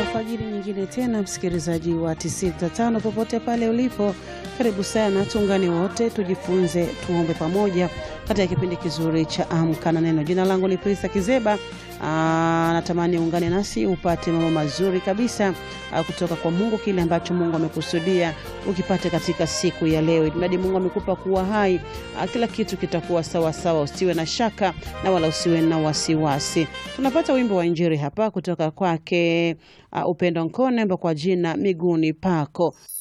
alfajiri nyingine tena, msikilizaji wa 95 popote pale ulipo, karibu sana, tuungane wote tujifunze, tuombe pamoja katika kipindi kizuri cha Amka na Neno. Jina langu ni Prista Kizeba. Aa, natamani ungane nasi upate mambo mazuri kabisa aa, kutoka kwa Mungu, kile ambacho Mungu amekusudia ukipate katika siku ya leo. Ilimradi Mungu amekupa kuwa hai, aa, kila kitu kitakuwa sawa sawa, usiwe na shaka na wala usiwe na wasiwasi. Tunapata wimbo wa Injili hapa kutoka kwake uh, Upendo Nkone kwa jina miguuni pako.